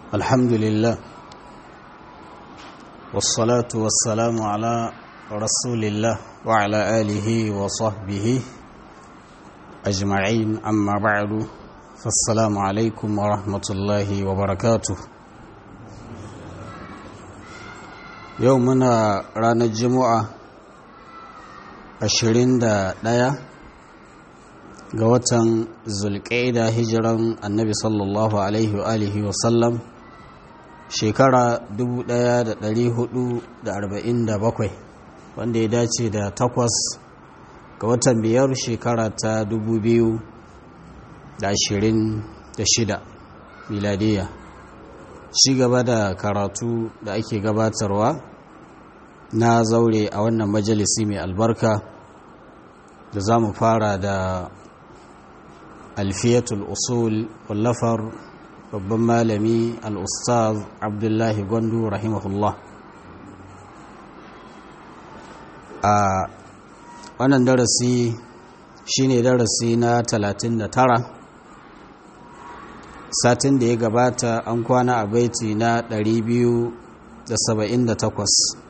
الحمد لله والصلاة والسلام على رسول الله وعلى آله وصحبه أجمعين أما بعد فالسلام عليكم ورحمة الله وبركاته يومنا رانا الجمعة ashirin da ɗaya ga watan zulƙaida hijiran annabi sallallahu alaihi wa alihi wasallam shekara 1447 wanda ya dace da takwas ga watan biyar shekara ta 2026 miladiya ci gaba da karatu da ake gabatarwa na zaure a wannan majalisi mai albarka da za mu fara da alfiyatul usul wallafar babban malami al'ustaz abdullahi gwandu rahimahullah a wannan darasi shine darasi na 39 satin da ya gabata an kwana a baiti na 278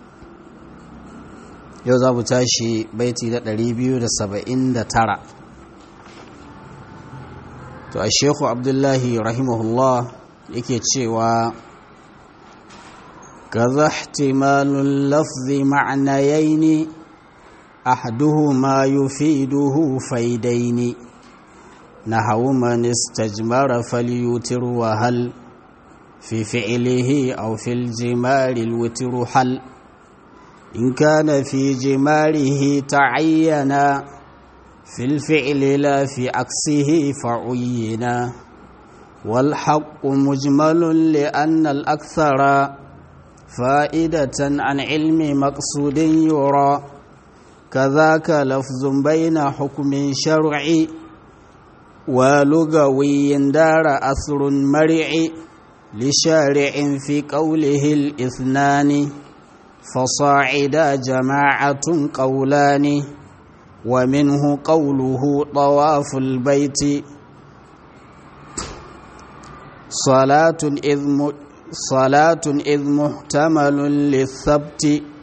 yau za mu tashi baiti na 279 to a shekhu abdullahi rahimahullah yake cewa kaza ihtimalul lafzi ma'nayaini ahduhuma yufiduhu faidaini نحو من استجمر فليوتر وهل في فعله أو في الجمار الوتر حل إن كان في جماره تعينا في الفعل لا في عكسه فعينا والحق مجمل لأن الأكثر فائدة عن علم مقصود يرى كذاك لفظ بين حكم شرعي ولغوي دار أثر مرع لشارع في قوله الإثنان فصاعد جماعة قولان ومنه قوله طواف البيت صلاة إذ م... صلاة إذ محتمل للثبت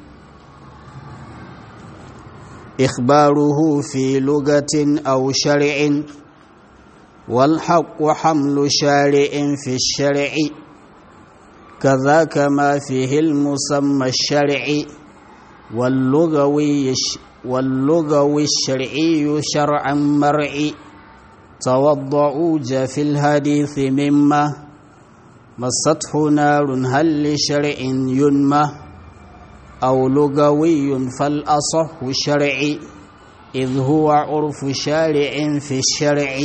إخباره في لغة أو شرع والحق حمل شارع في الشرع كذاك ما فيه المسمى الشرعي واللغوي واللغوي الشرعي شرعا مرعي توضعوا في الحديث مما مسته نار هل لشرع ينمى أو لغوي فالأصح شرعي إذ هو عرف شارع في الشرع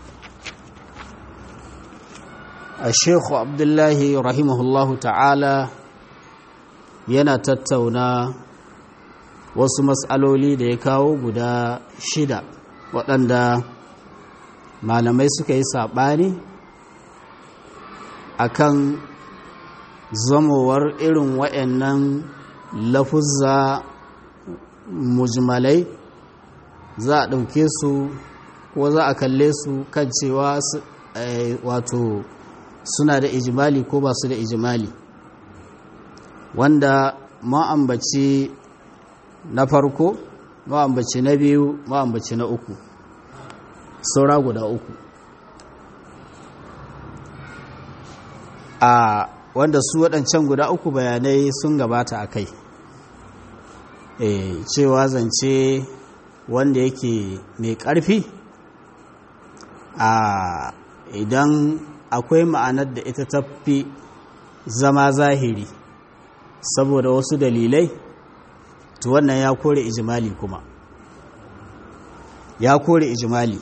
الشيخ عبد الله رحمه الله تعالى yana tattauna wasu matsaloli da ya kawo guda shida waɗanda malamai suka yi saɓani a kan zamowar irin waɗannan lafuzza mujmalai za a ɗauke su ko za a kalle su kan cewa wato suna da ijimali ko ba su da ijimali wanda ma'ambaci na farko ma'ambaci na biyu ma'ambaci na uku saura guda uku a wanda su waɗancan guda uku bayanai sun gabata a kai e, cewa zance wanda yake mai ƙarfi a idan akwai ma'anar da ita tafi zama zahiri saboda wasu dalilai to wannan ya kore ijimali kuma ya kore ijimali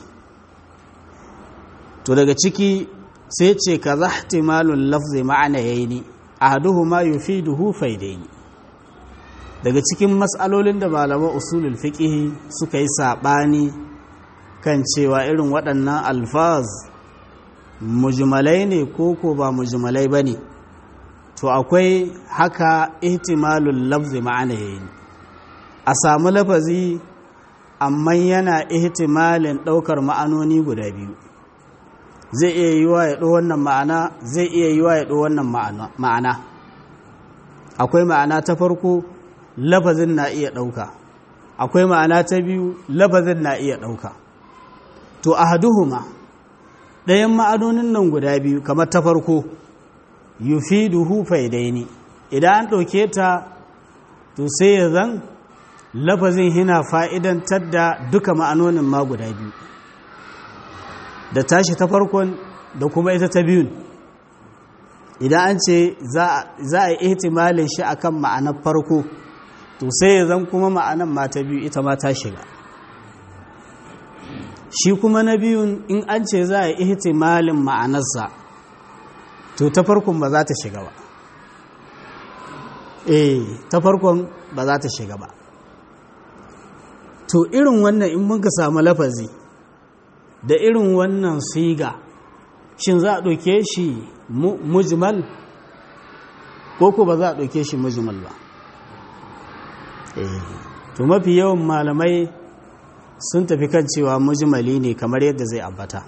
to daga ciki sai ce ka za ihtimalun lafzi ma'ana yayi ahaduhuma yufiduhu faidaini daga cikin matsalolin da malaman usulul fiqh suka yi sabani kan cewa irin waɗannan alfaz mujmalai ne ko ko ba mujmalai bane to akwai haka ihtimalul lafzi ma'ana yayi a samu lafazi amma yana ihtimalin ɗaukar ma'anoni guda biyu zai iya yiwa ya ɗo wannan ma'ana zai iya yiwa ya ɗo wannan ma'ana akwai ma'ana ta farko lafazin na iya ɗauka akwai ma'ana ta biyu lafazin na iya ɗauka to ahaduhuma ɗayan ma'anonin nan guda biyu kamar ta farko yufiduhu faidaini idan an ɗauke ta to sai ya zan lafazin hina fa'idantar da duka ma'anonin ma guda biyu da tashi ta farkon da kuma ita ta biyun idan an ce za a yi ihtimalin shi akan ma'anar farko to sai ya zan kuma ma'anar ma ta biyu ita ma ta shiga shi kuma na biyun in an ce za a yi ihtimalin ma'anarsa to ta farkon ba za ta shiga ba eh ta farkon ba za ta shiga ba to irin wannan in muka samu lafazi da irin wannan siga shin za a ɗauke shi mujmal ko ko ba za a ɗauke shi mujmal ba to mafi yawan malamai sun tafi kan cewa mujmali ne kamar yadda zai ambata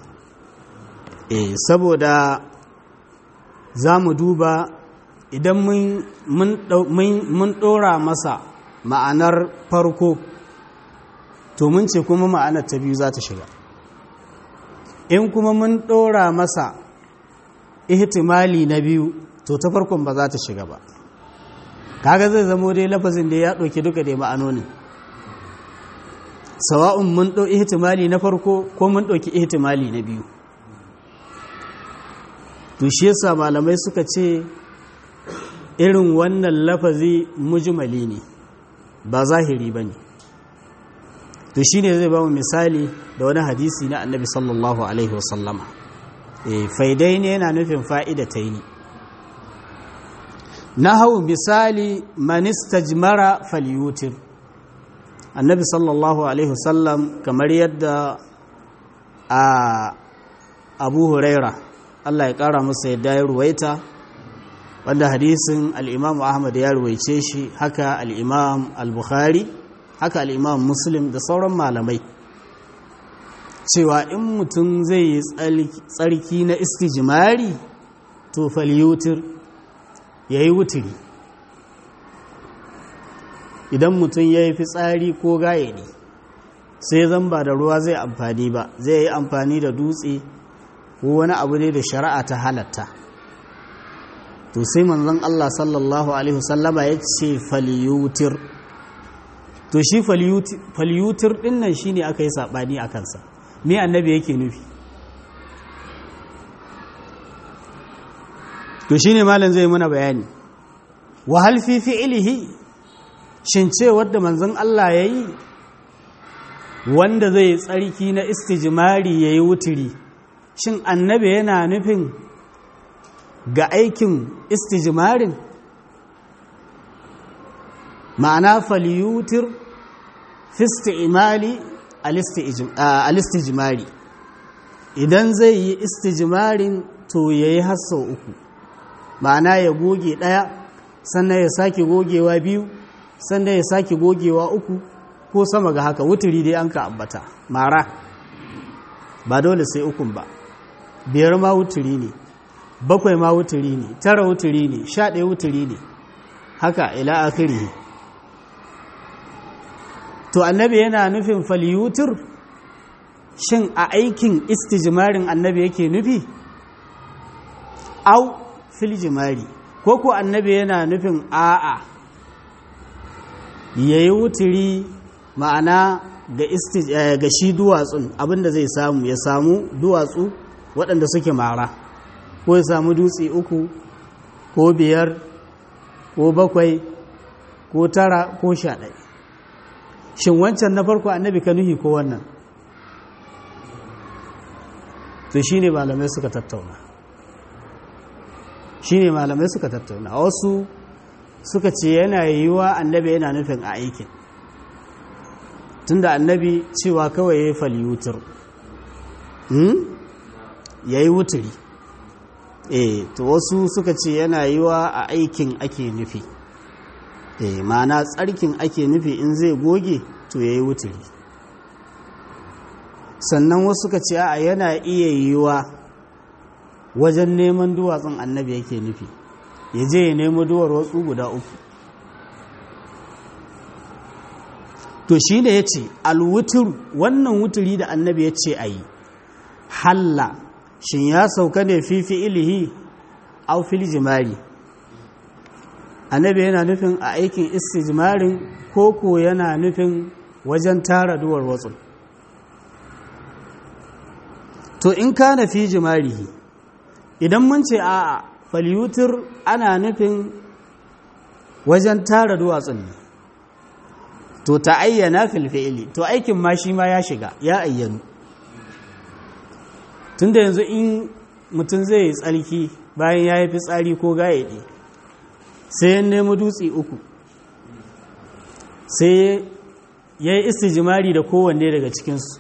saboda za mu duba idan mun ɗora masa ma'anar farko to mun ce kuma ma'anar ta biyu za ta shiga in kuma mun ɗora masa ihtimali na biyu to ta farkon ba za ta shiga ba kaga zai zamo dai lafazin da ya ɗauki duka dai ma'anonin sawa'un mun ɗau ihtimali na farko ko mun ɗauki ihtimali na biyu to shi yasa malamai suka ce irin wannan lafazi mujmali ne ba zahiri ba ne to shi ne zai ba mu misali da wani hadisi na annabi sallallahu alaihi wasallama faidai ne yana nufin fa'ida ta yi na hau misali manista jimara falyutir annabi sallallahu alaihi wasallam kamar yadda a abu huraira allah ya kara masa yadda ya ruwaita wanda hadisin al'imam ahmad ya ruwaice shi haka al'imam al-bukhari haka al'imam muslim da sauran malamai cewa in mutum zai yi tsarki na istijimari to falyutir ya yi wutiri idan mutum ya yi fitsari ko gaye ne sai zan ba da ruwa zai amfani ba zai yi amfani da dutse ko wani abu ne da shari'a ta halatta to sai manzon Allah sallallahu alaihi wasallama ya ce falyutir to shi falyutir din nan shine aka yi sabani a kansa me annabi yake nufi to shine malam zai muna bayani wa hal fi fi'lihi shin ce wanda manzon Allah yayi wanda zai tsarki na istijmari yayi wutiri shin annabi yana nufin ga aikin istijmarin ma'ana falyutir fi isti'mali al-istijmari idan zai yi istijmarin to yayi hasso uku ma'ana ya goge daya sannan ya sake gogewa biyu sannan ya sake gogewa uku ko sama ga haka wuturi dai an ka ambata mara ba dole sai ukun ba biyar ma wuturi ne bakwai ma wuturi ne tara wuturi ne sha ɗaya wuturi ne haka ila akiri to annabi yana nufin falyutur shin a aikin istijmarin annabi yake nufi au filjimari ko ko annabi yana nufin a'a yayi wuturi ma'ana ga ga shi duwatsun abinda zai samu ya samu duwatsu waɗanda suke mara ko ya samu dutse uku ko biyar ko bakwai ko tara ko sha ɗaya shin wancan na farko annabi ka nuhi ko wannan to shi ne malamai suka tattauna shi ne malamai suka tattauna wasu suka ce yana yiwuwa annabi yana nufin a aikin tunda annabi cewa kawai ya yi falyutur ya yi wuturi eh to wasu suka ce yana yiwa a aikin ake nufi eh ma'ana tsarkin ake nufi in zai goge to ya yi wuturi sannan wasu suka ce a yana iya yiwa wajen neman duwatsun annabi yake nufi ya je ya nemo duwar watsu guda uku to shi ne ya ce alwutur wannan wuturi da annabi ya ce a yi halla shin ya sauka ne fifi ilihi au fil jimari annabi yana nufin a aikin istijmarin koko yana nufin wajen tara duwar watsu to in kana fi jimarihi idan mun ce a falyutur ana nufin wajen tara duwatsun ne to ta ayyana filfi'ili to aikin ma shi ma ya shiga ya ayyanu tunda yanzu in mutum zai yi tsarki bayan ya yi fitsari ko gayaɗe sai ya nemi dutse uku sai ya yi istijimari da kowanne daga cikinsu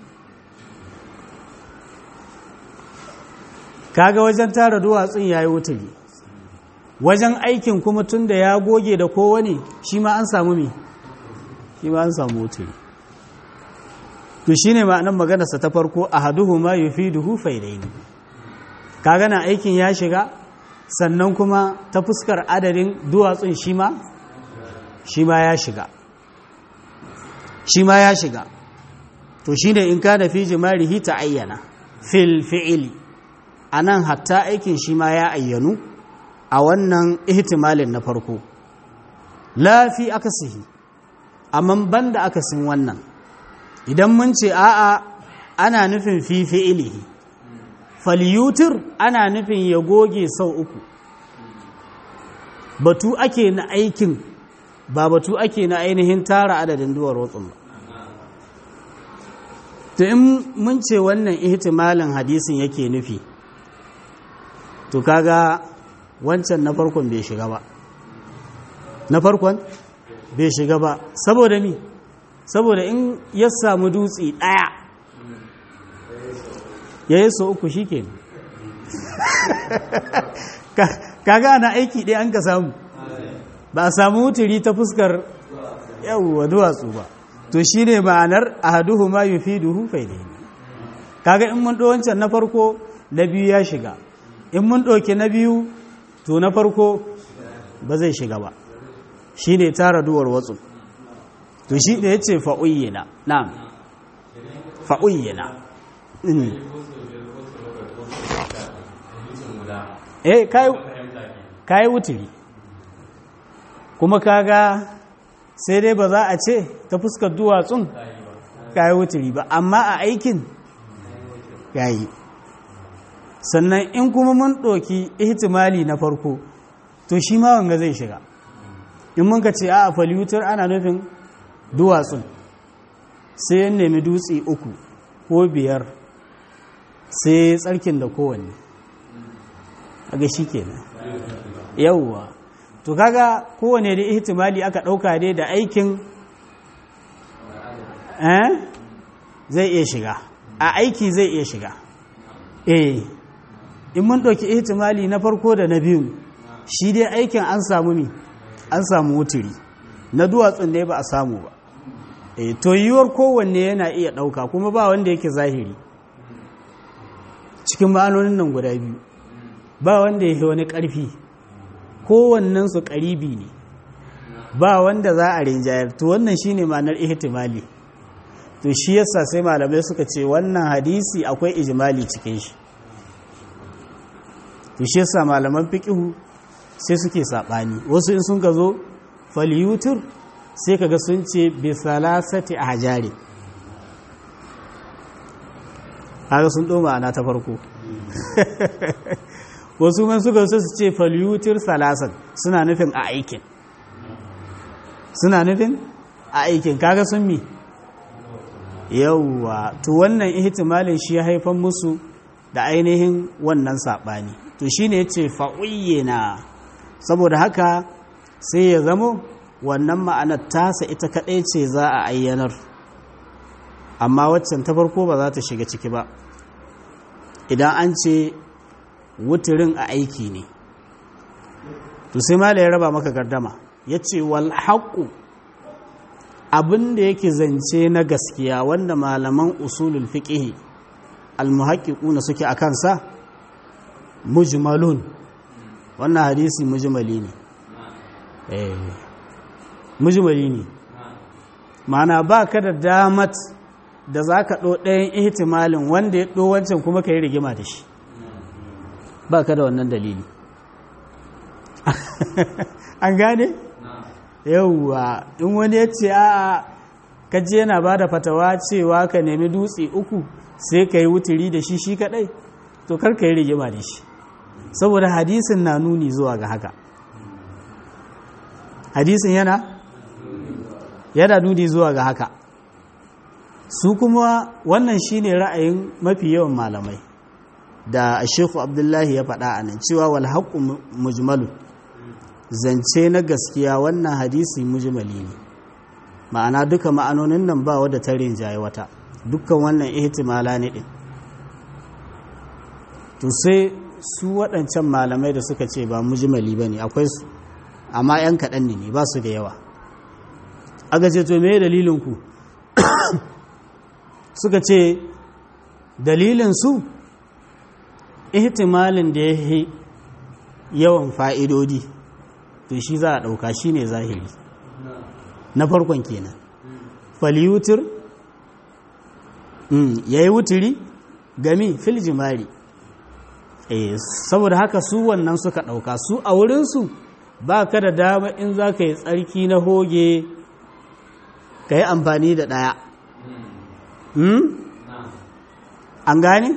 kaga wajen tara duwatsun ya yi wuturi wajen aikin kuma tun da ya goge da kowane shi ma an samu me shi ma an samu wuturi to shi ne ma'anan maganarsa ta farko a haduhu ma yi fi duhu faidaini kaga na aikin ya shiga sannan kuma ta fuskar adadin duwatsun shi ma shi ma ya shiga shi ma ya shiga to shi ne in ka da fi jimarihi ta ayyana fil fi'ili a nan hatta aikin shi ma ya ayyanu a wannan ihtimalin na farko lafi akasihi amma ban da akasin wannan idan mun ce a'a ana nufin fi fi'ilihi falyutir ana nufin ya goge sau uku batu ake na aikin ba batu ake na ainihin tara adadin duwar watsun ba to in mun ce wannan ihtimalin hadisin yake nufi to kaga wancan na farkon bai shiga ba na farkon bai shiga ba saboda mi saboda in ya samu dutse ɗaya ya yi so uku shi ke kaga ana aiki ɗaya an ka samu ba a samu wuturi ta fuskar yawwa duwatsu ba to shi ne ma'anar a haduhu ma yi fi duhu faidai kaga in mun wancan na farko na biyu ya shiga in mun ɗauki na biyu to na farko ba zai shiga ba shi ne tara duwar watsu to shi ne ya ce fa'uyyina na fa'uyyina eh kayi wuturi kuma kaga sai dai ba za a ce ta fuskar duwatsun kayi wuturi ba amma a aikin yayi sannan in kuma mun ɗoki ihtimali na farko to shi ma wanga zai shiga in mun ka ce a falyutar ana nufin duwatsun sai ya nemi dutse uku ko biyar sai tsarkin da kowanne aga shi kenan yauwa to kaga kowane da ihtimali aka ɗauka dai da aikin zai iya shiga a aiki zai iya shiga eh in mun ɗauki ihtimali na farko da na biyu shi dai aikin an samu mi an samu wuturi na duwatsun ne ba a samu ba e to yiwuwar kowanne yana iya ɗauka kuma ba wanda yake zahiri cikin ma'anonin nan guda biyu ba wanda yake wani ƙarfi kowannensu ƙaribi ne ba wanda za a rinjayar to wannan shine ma'anar ihtimali to shi yasa sai malamai suka ce wannan hadisi akwai ijimali cikin shi to shi yasa malaman fiqihu sai suke sabani wasu in sun ka zo falyutur sai kaga sun ce bi salasati ahjari haka sun doma ana ta farko wasu man suka so su ce falyutur salasan suna nufin a aikin suna nufin a aikin kaga sun mi yauwa to wannan ihtimalin shi ya haifan musu da ainihin wannan saɓani to shi ne ce fa'uyyena saboda haka sai ya zamo wannan ma'anar tasa ita kaɗai ce za a ayyanar amma waccan ta farko ba za ta shiga ciki ba idan an ce wuturin a aiki ne to sai ma ya raba maka gardama ya ce wal haƙu abin da yake zance na gaskiya wanda malaman usulul fiqh almuhaqqiquna suke a kansa mujmalun wannan hadisi mujmali ne eh mujmali ne mana ba ka da damat da za ka ɗo ɗayan ihtimalin wanda ya ɗo wancan kuma ka yi rigima da shi ba ka da wannan dalili an gane? yauwa in wani ya ce a kaji yana ba da fatawa cewa ka nemi dutse uku sai ka yi wuturi da shi shi kadai to kar ka yi rigima da shi saboda hadisin na nuni zuwa ga haka hadisin yana yana nuni zuwa ga haka su kuma wannan shine ra'ayin mafi yawan malamai da Sheikhu Abdullahi ya faɗa a nan cewa wal haqqu mujmalu zance na gaskiya wannan hadisi mujmali ne ma'ana duka ma'anonin nan ba wadda ta rinjaye wata dukkan wannan ihtimala ne din to sai su waɗancan malamai da suka ce ba mujmali bane akwai su amma yan kaɗan ne ba su da yawa aka ce to me dalilin ku suka ce dalilin su ihtimalin da ya yi yawan fa'idodi to shi za a ɗauka shi ne zahiri na farkon kenan faliyutur ya yi wuturi gami fil jimari saboda haka su wannan suka ɗauka su a wurinsu ba ka da dama in za ka yi tsarki na hoge ka yi amfani da ɗaya an gane?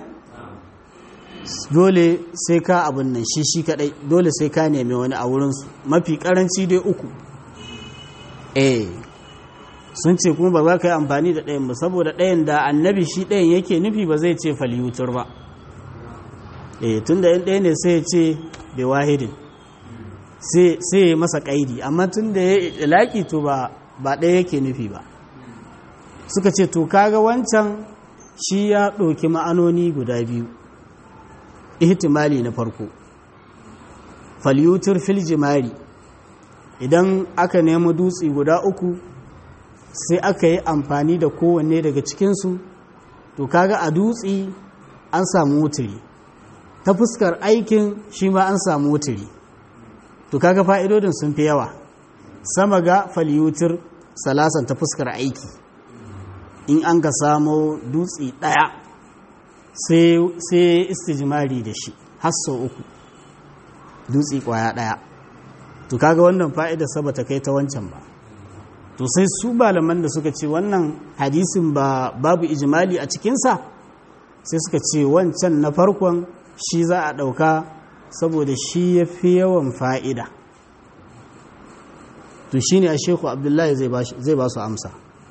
dole sai ka abin nan shi shi kadai dole sai ka nemi wani a wurinsu mafi karanci dai uku eh sun ce kuma ba za ka yi amfani da ɗayan ba saboda ɗayan da annabi shi ɗayan yake nufi ba zai ce faliyutur ba eh tun da yin ɗaya ne sai ya ce bai wahidin sai ya masa ƙaidi amma tun da ya laƙi to ba ɗaya yake nufi ba suka ce to kaga wancan shi ya ɗauki ma'anoni guda biyu ihtimali na farko falyutur fil jimari idan aka nemi dutse guda uku sai aka yi amfani da kowanne daga cikinsu to kaga a dutse an samu wuturi ta fuskar aikin shi ma an samu wuturi to kaga fa'idodin sun fi yawa sama ga falyutur salasan ta fuskar aiki in an ka samo dutse ɗaya sai istijimari da shi hasso uku dutse kwaya ɗaya to kaga wannan fa'ida saba ta kai ta wancan ba to sai su malaman da suka ce wannan hadisin ba babu ijimali a cikinsa sai suka ce wancan na farkon shi za a ɗauka saboda shi ya fi yawan fa'ida to shi ne a sheku abdullahi zai ba su amsa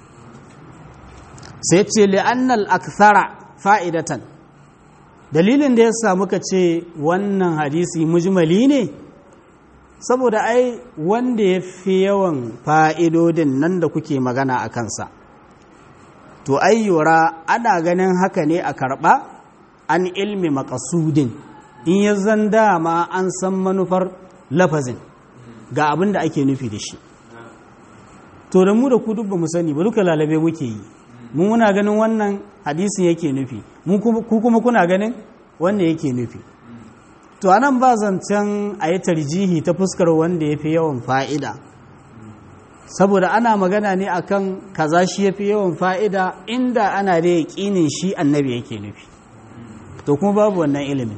sai ce li'annal akthara fa'idatan dalilin da ya samu ka ce wannan hadisi mujmali ne saboda ai wanda ya fi yawan fa'idodin nan da kuke magana a kansa to ayyura ana ganin haka ne a karɓa an ilmi makasudin in ya zan dama an san manufar lafazin ga abin da ake nufi da shi to da mu da ku duk ba mu sani ba duka lalabe muke yi mu muna ganin wannan hadisin yake nufi ku kuma kuna ganin wanda yake nufi to anan ba zancen a yi tarjihi ta fuskar wanda ya fi yawan fa'ida saboda ana magana ne akan kaza shi ya fi yawan fa'ida inda ana da yaƙinin shi annabi yake nufi to kuma babu wannan ilimin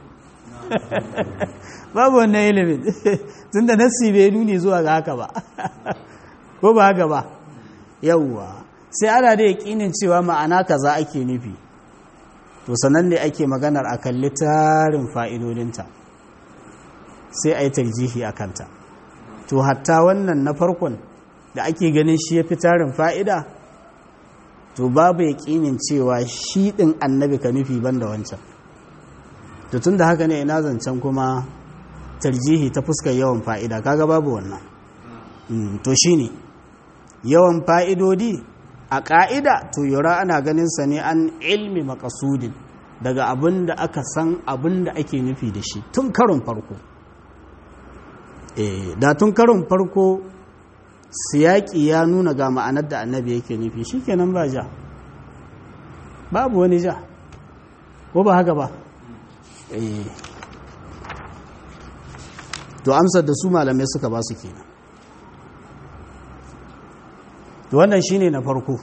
babu wannan ilimin tunda nassi bai nuni zuwa ga haka ba ko ba haka ba yawwa sai ana da yaƙinin cewa ma'ana kaza ake nufi to sanan ne ake maganar a kalli tarin fa'idodinta sai a yi tarjihi a kanta to hatta wannan na farkon da ake ganin shi ya fi tarin fa'ida to babu yaƙinin cewa shi ɗin annabi ka nufi ban da wancan to tun da haka ne ina zancen kuma tarjihi ta fuskar yawan fa'ida kaga babu wannan to shi ne yawan fa'idodi a ƙa'ida to yura ana ganinsa ne an ilmi makasudin daga abin da aka san abin da ake nufi da shi tun karin farko da tun karin farko siyaƙi ya nuna ga ma'anar da annabi yake nufi shi kenan ba ja babu wani ja ko ba haka ba to amsar da su malamai suka ba su kenan to wannan shine na farko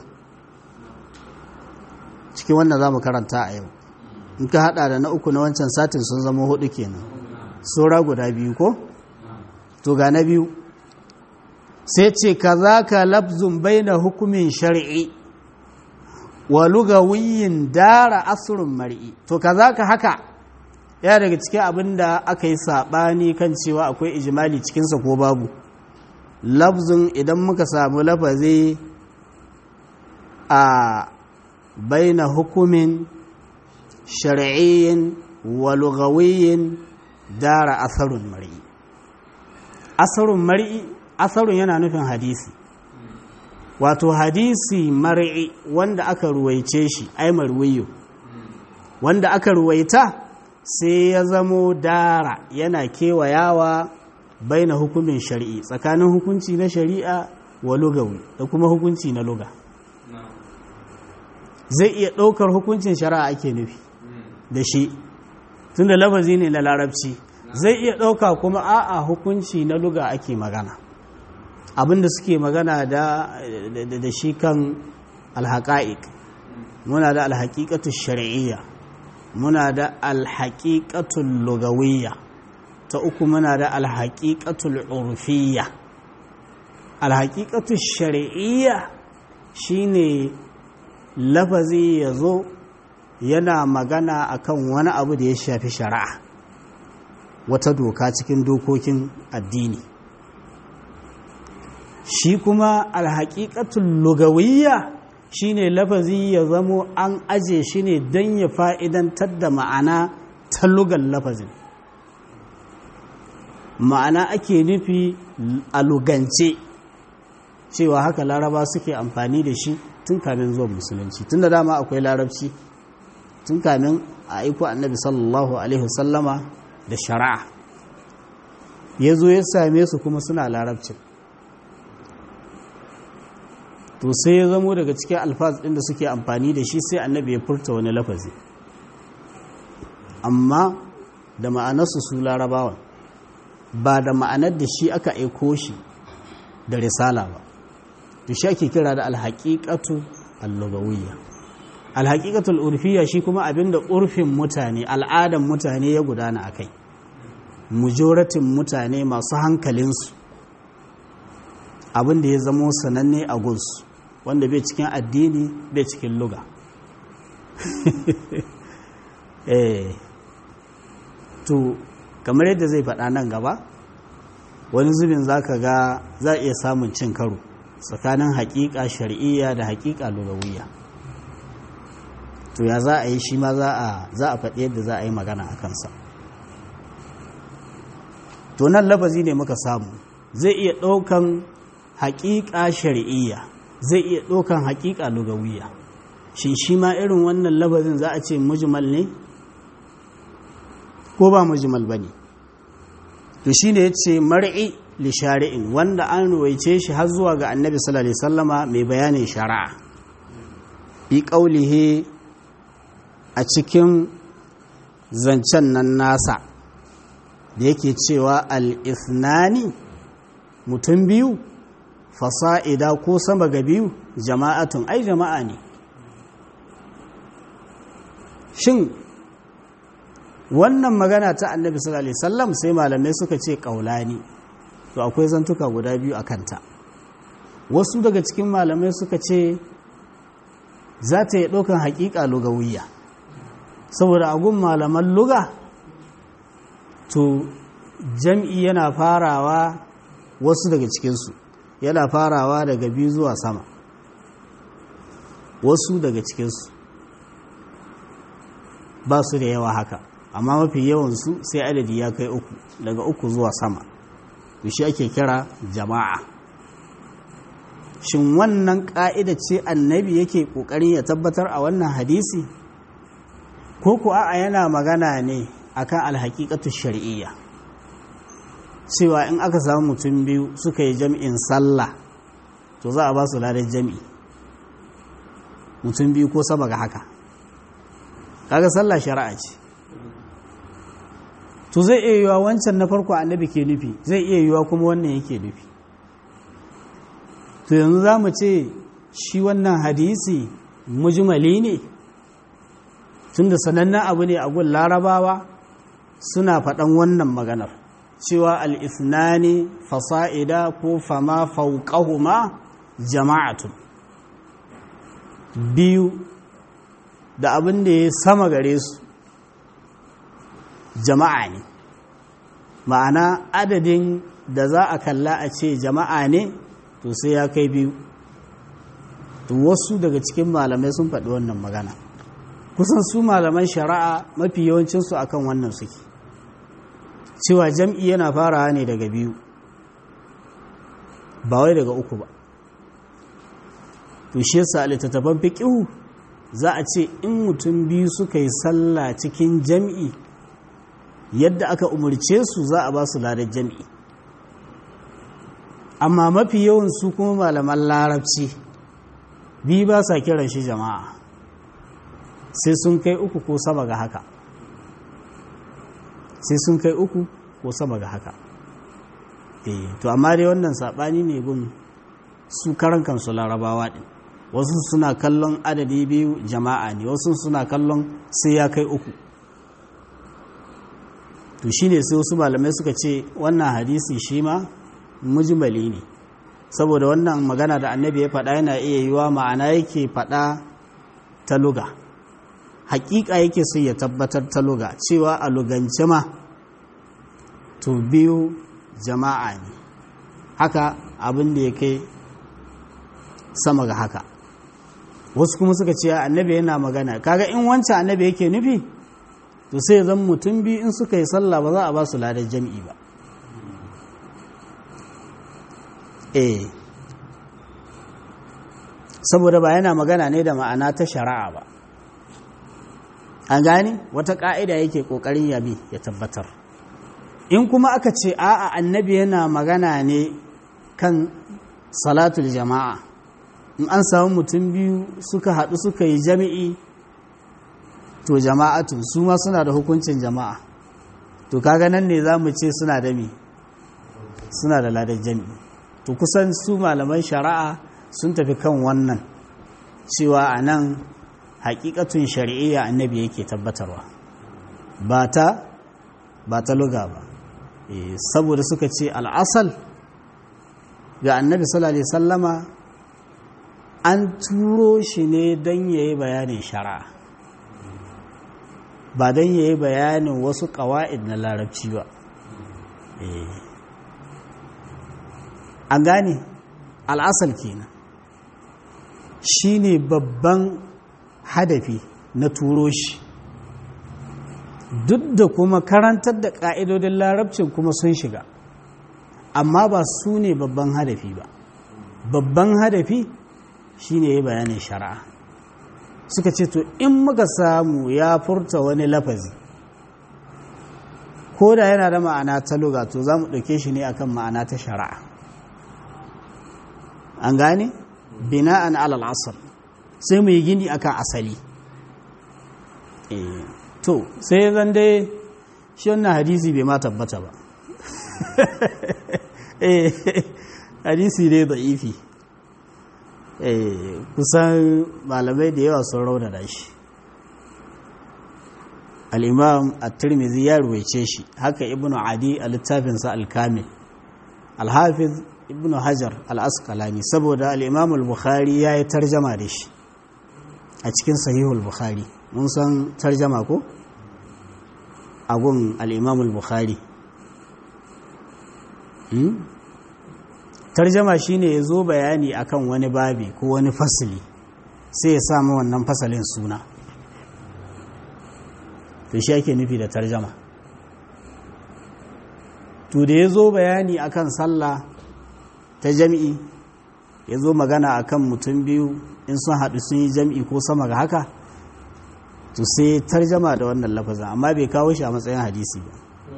cikin wannan za mu karanta a yau in ka hada da na uku na wancan satin sun zama hudu kenan saura guda biyu ko to ga na biyu sai ce ka za ka lafzun bai na hukumin shari'i wa lugawiyin dara asirin mari'i to ka za ka haka ya daga cikin abin da aka yi saɓani kan cewa akwai ijimali cikinsa ko babu lafzun idan muka samu lafazi a bai na hukumin shari'iyyin wa lugawiyin dara asarun mari'i asarun mari'i asarun yana nufin hadisi wato hadisi mari'i wanda aka ruwaice shi ai marwiyo wanda aka ruwaita sai ya zamo dara yana kewayawa bai na hukumin shari'i tsakanin hukunci na shari'a wa lugawi da kuma hukunci na luga zai iya ɗaukar hukuncin shari'a ake nufi da shi tun da lafazi ne na larabci zai iya ɗauka kuma a'a hukunci na luga ake magana abinda suke magana da da shi kan alhaƙa'iq muna da alhaƙiƙatu shari'iyya muna da alhaƙiƙatu lugawiyya ta uku muna da alhaƙiƙatu urfiyya alhaƙiƙatu shari'iyya shine lafazi ya zo yana magana akan wani abu da ya shafi shari'a wata doka cikin dokokin addini shi kuma alhaƙiƙatun lugawiyya shine lafazi ya zamo an aje shi ne don ya fa'idantar da ma'ana ta lugan lafazin ma'ana ake nufi a lugance cewa haka laraba suke amfani da shi tun kamin zuwa musulunci tun da dama akwai larabci tun kamin a aiko annabi sallallahu alaihi wasallama da shari'a ya zo ya same su kuma suna larabcin to sai ya zamo daga cikin alfaz ɗin da suke amfani da shi sai annabi ya furta wani lafazi amma da ma'anarsu su larabawan ba da ma'anar da shi aka aiko shi da risala ba to shi ake kira da alhaƙiƙatu allugawiyya alhaƙiƙatul urfiyya shi kuma abinda urfin mutane al'adan mutane ya gudana a kai mujoratin mutane masu hankalinsu abinda ya zamo sananne a gunsu wanda bai cikin addini bai cikin luga eh to kamar yadda zai faɗa nan gaba wani zubin za ka ga za a iya samun cin karo tsakanin haƙiƙa shari'iyya da haƙiƙa lugawiyya to ya za a yi shi ma za a faɗi yadda za a yi magana a kansa to nan lafazi ne muka samu zai iya ɗaukan haƙiƙa shari'iyya zai iya ɗaukan haƙiƙa lugawiyya shi shi ma irin wannan lafazin za a ce mujmal ne ko ba mujmal ba ne to shi ne ya ce mar'i li shari'in wanda an ruwaice shi har zuwa ga annabi sallallahu alaihi sallama mai bayanin shari'a bi ƙaulihe a cikin zancen nan nasa da yake cewa al-ithnani mutum biyu fasa'ida ko sama ga biyu jama'atun ai jama'a ne shin wannan magana ta annabi sallallahu alaihi wasallam sai malamai suka ce kaulani to akwai zantuka guda biyu a kanta wasu daga cikin malamai suka ce za ta yi ɗaukan haƙiƙa lugawiyya saboda agun malaman luga to jam'i yana farawa wasu daga cikinsu yana farawa daga biyu zuwa sama wasu daga cikinsu ba su da yawa haka amma mafi yawansu sai adadi ya kai uku daga uku zuwa sama shi ake kira jama'a shin wannan ƙa'ida ce annabi yake ƙoƙarin ya tabbatar a wannan hadisi ko ku a'a yana magana ne akan alhaƙiƙatu shari'iyya cewa in aka samu mutum biyu suka yi jam'in sallah to za a ba su ladar jam'i mutum biyu ko sama ga haka kaga sallah shari'a ce to zai iya yiwa wancan na farko annabi ke nufi zai iya yiwa kuma wannan yake nufi to yanzu za mu ce shi wannan hadisi mujmali ne tunda sanannen abu ne a gun larabawa suna faɗan wannan maganar cewa al'isnani fasa'ida ko fama fauƙahuma jama'atun biyu da abin da ya sama gare su jama'a ne ma'ana adadin da za a kalla a ce jama'a ne to sai ya kai biyu to wasu daga cikin malamai sun faɗi wannan magana kusan su malaman shari'a mafi yawancinsu akan wannan suke cewa jam'i yana farawa ne daga biyu ba wai daga uku ba to shi yasa littattafan fiqihu za a ce in mutum biyu suka yi sallah cikin jam'i yadda aka umarce su za a ba su ladar jam'i amma mafi yawan su kuma malaman larabci biyu ba sa kiran shi jama'a sai sun kai uku ko sama ga haka sai sun kai uku ko sama ga haka eh to amma dai wannan saɓani ne gun su karan kansu larabawa ɗin wasu suna kallon adadi biyu jama'a ne wasu suna kallon sai ya kai uku to shine sai wasu malamai suka ce wannan hadisi shi ma mujmali ne saboda wannan magana da annabi ya faɗa yana iya yiwa ma'ana yake faɗa ta luga hakika yake so ya tabbatar ta luga cewa a lugance ma to biyu jama'a ne haka abin da ya kai sama ga haka wasu kuma suka ce annabi yana magana kaga in wancan annabi yake nufi to sai zan mutum biyu in suka yi sallah ba za a ba su ladar jam'i ba eh saboda ba yana magana ne da ma'ana ta shari'a ba an gane wata ƙa'ida yake ƙoƙarin yabi ya tabbatar in kuma aka ce a'a annabi yana magana ne kan salatul jama'a in an samu mutum biyu suka haɗu suka yi jami'i to jama'atun su ma suna da hukuncin jama'a to kaga nan ne za mu ce suna da mi suna da ladar jami'i to kusan su malaman shari'a sun tafi kan wannan cewa a nan hakikatun shari'iyya annabi yake tabbatarwa ba ta ba ta luga ba saboda suka ce al'asal ga annabi sallallahu alaihi sallama an turo shi ne don ya yi bayanin shari'a ba don ya yi bayanin wasu ƙawa'id na larabci ba an gane al'asal kenan shi ne babban hadafi na turo shi duk da kuma karantar da ƙa'idodin larabcin kuma sun shiga amma ba su ne babban hadafi ba babban hadafi shi ne bayanin shari'a suka ce to in muka samu ya furta wani lafazi ko da yana da ma'ana ta luga to za mu ɗauke shi ne akan ma'ana ta shari'a an gane bina'an alal asal sai mu yi gini akan asali to sai zan dai shi wannan hadisi bai ma tabbata ba hadisi ne da ifi kusan malamai da yawa sun raunana shi al'imam at-tirmidhi ya ruwaice shi haka ibnu adi a littafinsa al-kamil al-hafiz ibnu hajar al-asqalani saboda al-imam al-bukhari ya yi tarjama da shi a cikin sahihul bukhari mun san tarjama ko agun al-imam al-bukhari tarjama shine ya zo bayani akan wani babi ko wani fasili sai ya samu wannan fasalin suna to shi ake nufi da tarjama to da ya zo bayani akan sallah ta jami'i ya zo magana akan mutum biyu in sun haɗu sun yi jami'i ko sama ga haka to sai tarjama da wannan lafazin amma bai kawo shi a matsayin hadisi ba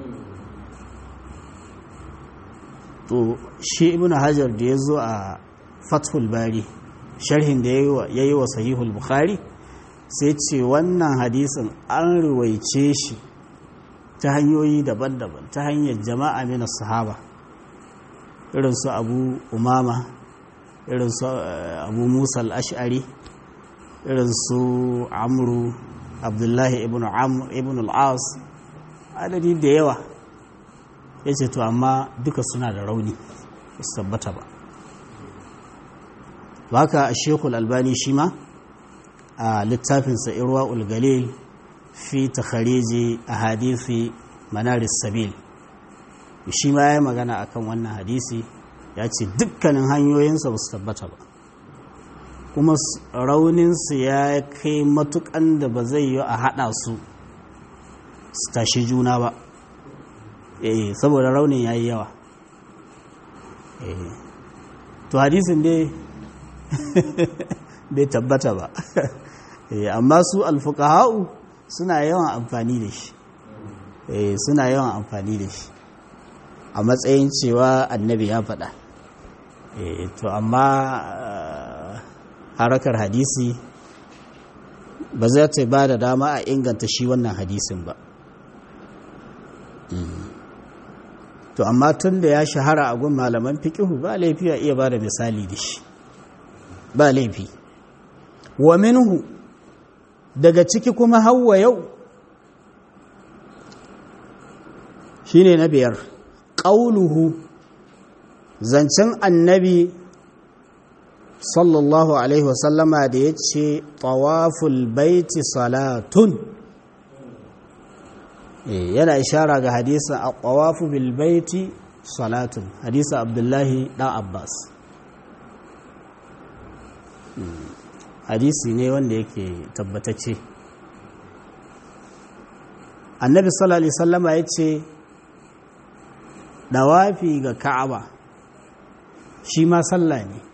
to shi ibn hajar da ya zo a fathul bari sharhin da ya yi wa sahihul bukhari sai ce wannan hadisin an ruwaice shi ta hanyoyi daban-daban ta hanyar jama'a mina sahaba irin su abu umama irin su abu musa al'ash'ari irin su amru abdullahi ibn amr ibn al'as adadi da yawa ya ce to amma duka suna da rauni su tabbata ba baka a shekul albani shi ma a littafinsa irwa ulgalil fi takhariji a hadisi manaris sabil shi ma ya yi magana akan wannan hadisi ya ce dukkanin hanyoyinsa ba su tabbata ba kuma rauninsu ya kai matukan da ba zai yi a haɗa su su tashi juna ba eh saboda raunin ya yi yawa eh to hadisin dai bai tabbata ba amma su alfukaha'u suna yawan amfani da shi suna yawan amfani da shi a matsayin cewa annabi ya faɗa to amma harakar hadisi ba za ta ba da dama a inganta shi wannan hadisin ba to amma tun da ya shahara a gun malaman fikihu ba laifi a iya ba da misali da shi ba laifi wa minhu daga ciki kuma hawa yau shine na biyar ƙauluhu zancen annabi sallallahu alaihi wasallama da ya ce tawaful baiti salatun yana ishara ga hadisan a tawafu bil baiti salatun hadisan abdullahi ɗan abbas hadisi ne wanda yake tabbatacce annabi sallallahu alaihi wasallama ya ce dawafi ga ka'aba shi ma sallah ne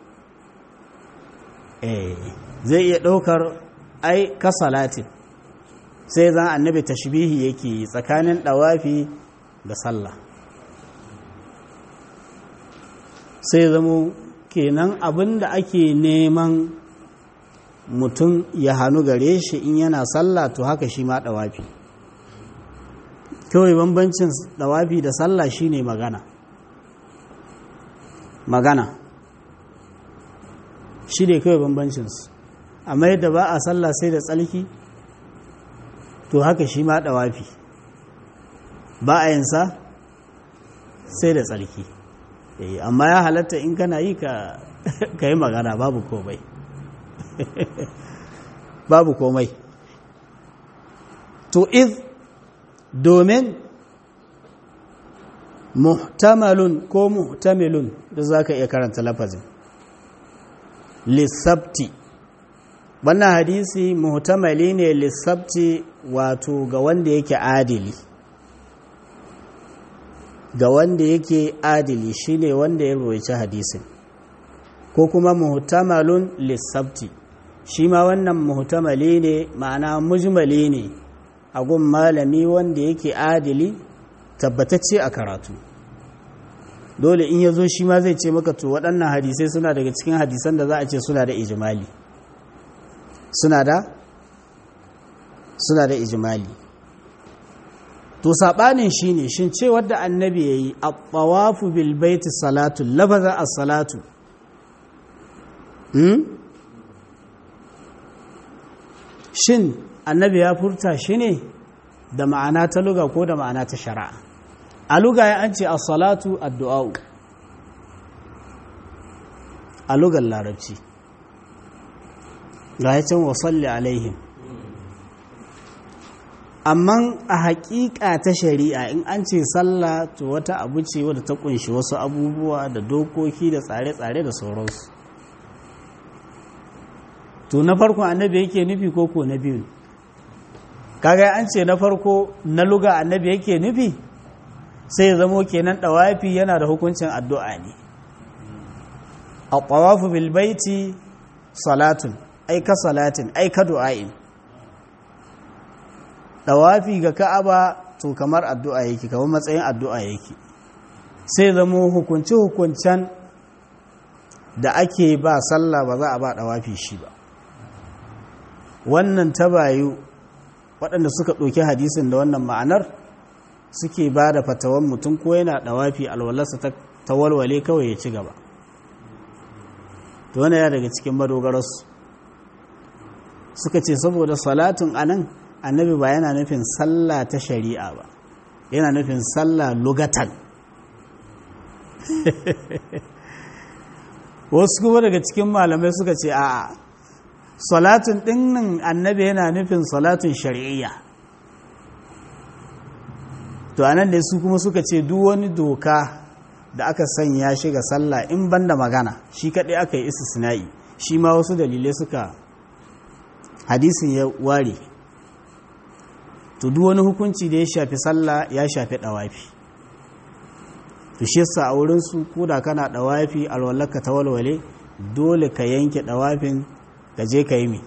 eh zai iya ɗaukar ai ka salatin sai zan annabi tashbihi yake tsakanin dawafi da sallah sai zamo kenan abin da ake neman mutum ya hannu gare shi in yana sallah to haka shi ma dawafi kawai bambancin dawafi da sallah shine magana magana shi ne kawai bambancinsu amma yadda ba a sallah sai da tsalki to haka shi ma dawafi ba a yinsa sai da tsalki amma ya halatta in kana yi ka yi magana babu komai babu komai to iz domin muhtamalun ko muhtamilun da za ka iya karanta lafazin lissabti wannan hadisi muhtamali ne lissabti wato ga wanda yake adili ga wanda yake adili shine wanda ya roci hadisin ko kuma muhtamalun lissabti shi ma wannan muhtamali ne ma'ana mujmali ne a gun malami wanda yake adili tabbatacce a karatu dole in ya zo shi ma zai ce maka to waɗannan hadisai suna daga cikin hadisan da za a ce suna da ijimali suna da suna da ijimali to saɓanin shi ne shin ce wadda annabi ya yi a ɓawafu bilbaiti salatu lafaza a salatu shin annabi ya furta shi ne da ma'ana ta luga ko da ma'ana ta shari'a a luga ya an ce a salatu addu'a'u a lugar larabci ga ya can wasalli alaihim amma a haƙiƙa ta shari'a in an ce sallah to wata abu ce wadda ta kunshi wasu abubuwa da dokoki da tsare-tsare da sauransu to na farko annabi yake nufi ko ko na biyu kaga an ce na farko na luga annabi yake nufi sai ya zamo kenan dawafi yana da hukuncin addu'a ne a tawafu bil baiti salatun ai ka salatin ai ka du'ain dawafi ga ka'aba to kamar addu'a yake kamar matsayin addu'a yake sai zamo hukunci hukuncen da ake ba sallah ba za a ba dawafi shi ba wannan ta bayu waɗanda suka ɗauki hadisin da wannan ma'anar suke ba da fatawan mutum ko yana dawafi alwalarsa ta walwale kawai ya ci gaba to wani ya daga cikin madogararsu suka ce saboda salatun anan annabi ba yana nufin sallah ta shari'a ba yana nufin sallah lugatan wasu kuma daga cikin malamai suka ce a salatun dinnan annabi yana nufin salatun shari'iyya to anan da su kuma suka ce duk wani doka da aka sanya shi ga sallah in banda magana shi kaɗai aka yi istisna'i shi ma wasu dalilai suka hadisin ya ware to duk wani hukunci da ya shafi sallah ya shafi ɗawafi to shi yasa a wurin su koda kana ɗawafi alwallaka ta walwale dole ka yanke ɗawafin ka je ka yi mi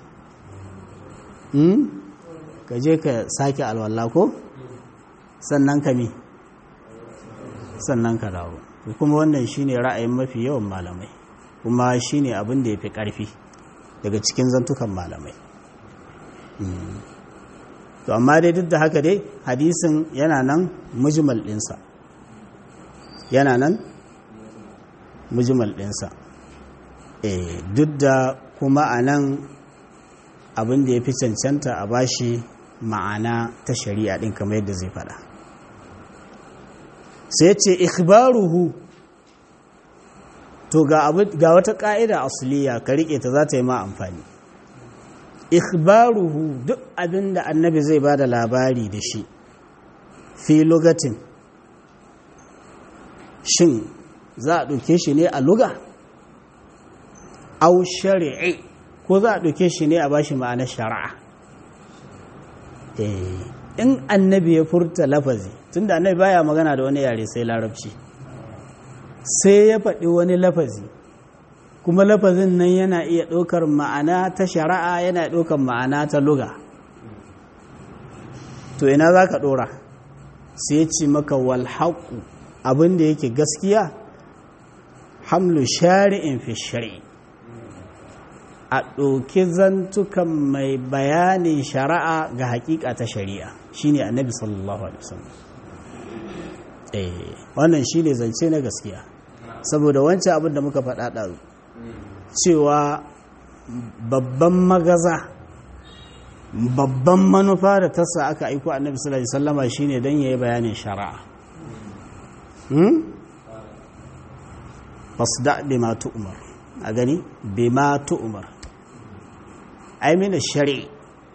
ka je ka sake alwalla ko sannan ka mi sannan ka dawo kuma wannan shine ra'ayin mafi yawan malamai kuma shine abin da ya fi ƙarfi daga cikin zantukan malamai to amma dai duk da haka dai hadisin yana nan mujmal ɗinsa yana nan mujmal ɗinsa duk da kuma a nan abin da ya fi cancanta a bashi ma'ana ta shari'a ɗin kamar yadda zai faɗa sai ce ikhbaruhu to ga wata ƙa'ida asliya ka riƙe ta za ta yi ma amfani ikhbaruhu duk abin da annabi zai ba da labari da shi fi lugatin shin za a ɗauke shi ne a luga au shari'i ko za a ɗauke shi ne a bashi ma'anar shari'a in annabi ya furta lafazi tunda annabi baya magana da wani yare sai larabci sai ya faɗi wani lafazi kuma lafazin nan yana iya ɗaukar ma'ana ta shari'a yana ɗaukar ma'ana ta luga to ina za ka ɗora sai ce maka walhaƙu abinda yake gaskiya hamlu shari'in fi shari'i a ɗauki zantukan mai bayanin shari'a ga haƙiƙa ta shari'a shine annabi sallallahu alaihi wasallam eh wannan shine zance na gaskiya saboda wancan abin da muka faɗa ɗazu cewa babban magaza babban manufa da tasa aka aiko annabi sallallahu alaihi wasallama shine dan yayi bayanin shari'a hmm fasda bima tu'mar a gani bima tu'mar ai mina shari'i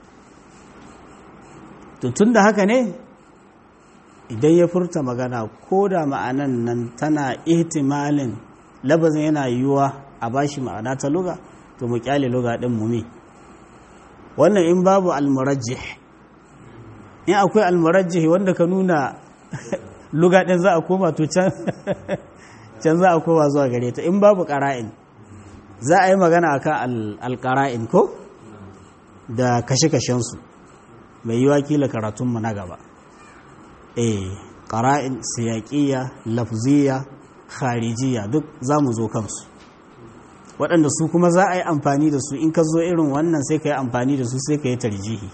to tunda haka ne idan ya furta magana ko da ma'anan nan tana ihtimalin labazin yana yiwuwa a bashi ma'ana ta luga to mu kyale luga din mu me wannan in babu almurajjih in akwai almurajjih wanda ka nuna luga din za a koma to can can za a koma zuwa gare ta in babu qara'in za a yi magana akan alqara'in ko da kashe-kashen su mai yiwa kila karatun mu na gaba eh qara'in siyaqiyya lafziyya kharijiyya duk za mu zo kansu waɗanda su kuma za a yi amfani da su in ka zo irin wannan sai ka yi amfani da su sai ka yi tarjihi